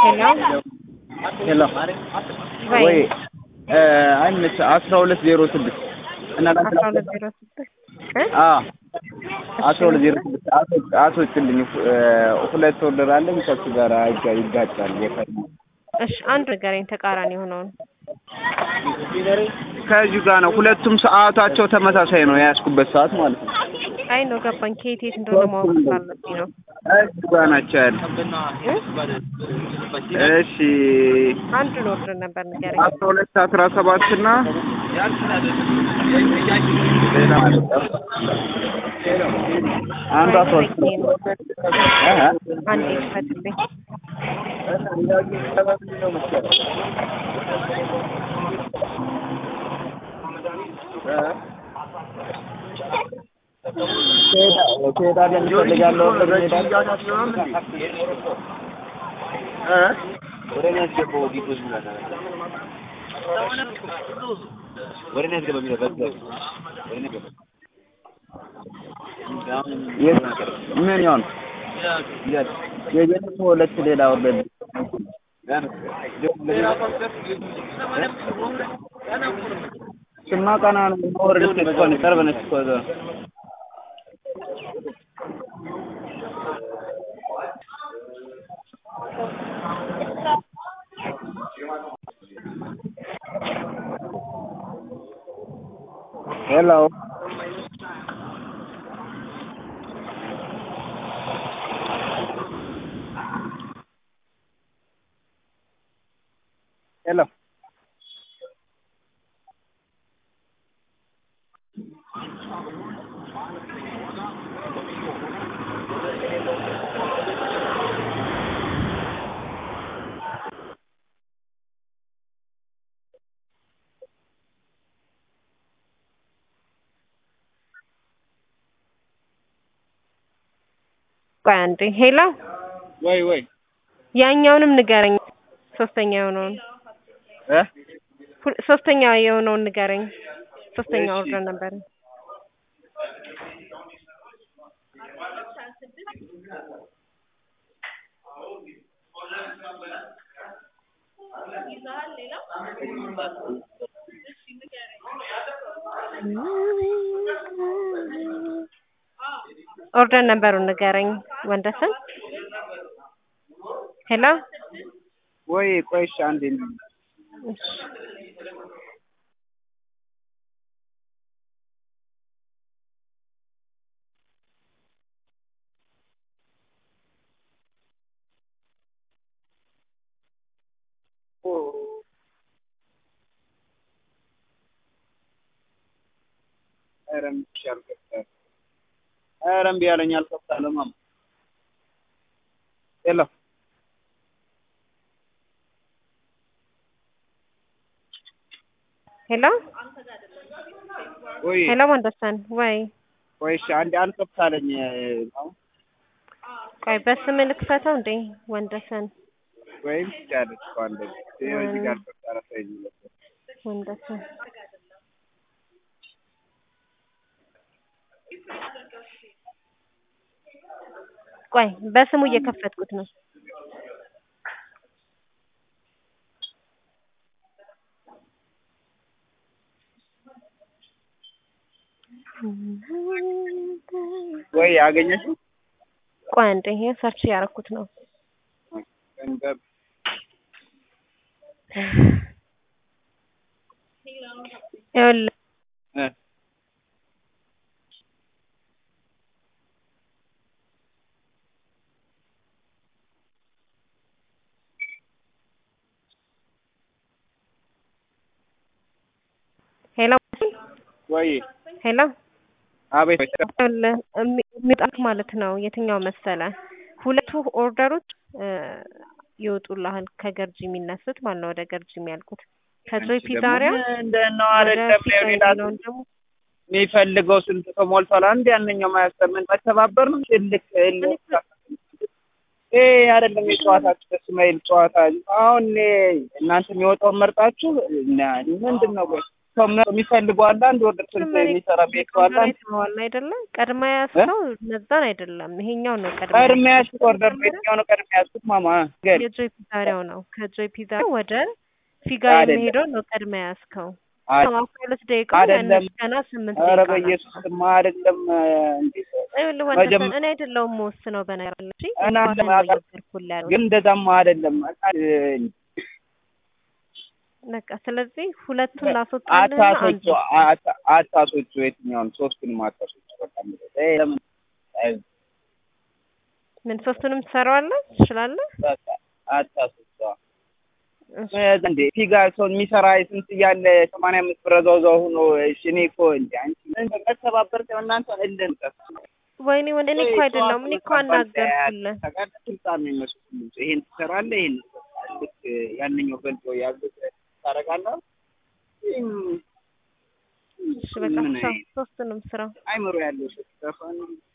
ሄሎ ወይ አይመች አስራ ሁለት ዜሮ ስድስት እና አስራ ሁለት ዜሮ ስድስት አስራ ሁለት ዜሮ ስድስት አስወጭልኝ። ሁለት ኦርደር አለኝ ከሱ ጋር ይጋጫል። እሺ አንድ ንገረኝ፣ ተቃራኒ የሆነውን ከዚሁ ጋር ነው። ሁለቱም ሰዓታቸው ተመሳሳይ ነው፣ የያዝኩበት ሰዓት ማለት ነው። አይ ነው ገባኝ። ከየት የት እንደሆነ ማወቅ ስላለብኝ ነው። እዚሁ ጋር ናቸው ያለ። እሺ አንዱን ኦርደር ነበር ንገረኝ። አስራ ሁለት አስራ ሰባት እና ሌላ አንዱ አስራ ሁለት አንዴ ክፈትልኝ። ትሄዳለህ? እንፈልጋለሁ ወደ እኔ ያስገባው ዲፖዝ ምን አለ? ወደ እኔ ያስገባ የሚለው በቃ ወደ እኔ ገባ። ምን ይሆን የጀነት ሁለት ሌላ ወርደ ስማ ቀና ነው ወርደ ተቆን ቀርበነች እኮ እዛ ሄሎ ሄሎ ቆይ አንዴ ሄሎ ወይ ወይ ያኛውንም ንገረኝ። ሶስተኛ የሆነውን እ ሁ- ሶስተኛ የሆነውን ንገረኝ። ሶስተኛ ኦርደር ነበር። ኦርደር ነበሩን ንገረኝ ወንደሰን። ሄሎ ወይ ቆይ እሺ አንዴ እሺ ኧረ እምቢ አልከፍታለሁ። ኧረ እምቢ አለኝ አልከፍታለሁ። ማማ ሄሎ ሄሎ ወይ ሄሎ ወንደሰን ወይ ቆይ እሺ አንዴ አልከፍታለኝ። አሁን ቆይ በስም ልክፈተው እንዴ ወንደሰን ወይም ትችያለሽ እኮ አንዴ ይኸው እዚህ ጋር ከፍታ ረሳኝ ወንደሰን ቆይ በስሙ እየከፈትኩት ነው። ወይ አገኘሽው? ቆይ አንዴ ይሄ ሰርች ያደረኩት ነው። ገንዘብ ይኸውልህ እ ሄሎ ወይ ሄሎ አቤት ይኸውልህ የሚ- የሚጣልክ ማለት ነው የትኛው መሰለ ሁለቱ ኦርደሮች እ ይወጡልሃል ከገርጂ የሚነሱት ማለት ነው ወደ ገርጂ የሚያልቁት ከጆይ ፒዛሪያ እንደነው ወደ አይደለም ፒዛ ሌላ የሚለውን ደግሞ የሚፈልገው ስንት ሰው ሞልቷል። አንድ ያንኛው ማያስተምን መተባበር ነው ትልቅ ይሄ አይደለም የጨዋታችሁ ደስ የማይል ጨዋታ። አሁን እኔ እናንተ የሚወጣውን መርጣችሁ እና ምንድን ነው ቆይ ሰው የሚፈልገው አለ አንድ ወርደር ስንት የሚሰራ ቤት ሰው አለ አንድ አይተኸዋል አይደለ? ቀድማ ያዝከው እነዛን አይደለም፣ ይሄኛው ነው ቀድማ ቀድሜ ያዝኩት ኦርደር ቤትኛው ነው ቀድሜ ያዝኩት ማማ ገል የጆይ ፒዛሪያው ነው። ከጆይ ፒዛሪያው ወደ ፊጋ አይደለም። የሚሄደው ነው ቀድማ ያዝከው። አይ- አስራ ሁለት ደቂቃ አይደለም። ያነሱ ገና ስምንት ኧረ ደቂቃ በኢየሱስ ስም አይደለም እንዴ ይኸውልህ መጀመ- ወንደሰን እኔ አይደለሁም የምወስነው በነገር ላይ እንጂ እና እንኳን ነው ለማጣ- እየነገርኩህ ያለው። ግን እንደዛማ አይደለም በቃ ስለዚህ ሁለቱን ላስወጣልህና አንዱ አታሶቹ አታ- አታሶቹ የትኛውን ሶስቱንም አታሶቹ በቃ ይሄ ለምን አይ፣ ምን ሶስቱንም ትሰራዋለህ ትችላለህ? በቃ አታሶቹ እሺ። እንዴ ፊጋ ሰው የሚሰራ ስንት እያለ ሰማንያ አምስት ብር እዛው እዛው ሆኖ እሺ እኔ እኮ እንዴ አንቺ ምን መተባበር ነው እናንተ እልን ወይኔ ወንድ እኔ እኮ አይደለሁም እኔ እኮ አናገርኩልህ። ተቃለ ስልጣን ነው የሚመስሉት ይሄን ትሰራለህ ይሄን ልክ ያንኛው ገልጦ ያሉት ታደርጋለህ እሺ በቃ ምን ቻው። አይነት ሶስቱንም ስራ አይምሮ ያለው ሰው ሲጠፋ ነው